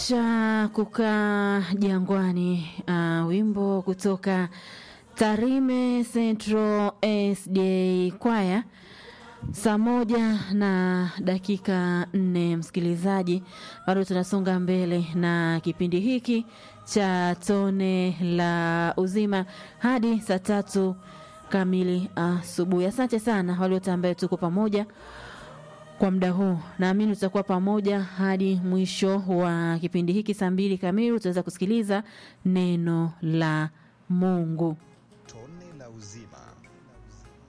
cha kukaa jangwani uh, wimbo kutoka Tarime Central SDA Kwaya saa moja na dakika nne msikilizaji bado tunasonga mbele na kipindi hiki cha tone la uzima hadi saa tatu kamili asubuhi asante sana wale wote ambaye tuko pamoja kwa muda huu naamini tutakuwa pamoja hadi mwisho wa kipindi hiki saa mbili kamili utaweza kusikiliza neno la mungu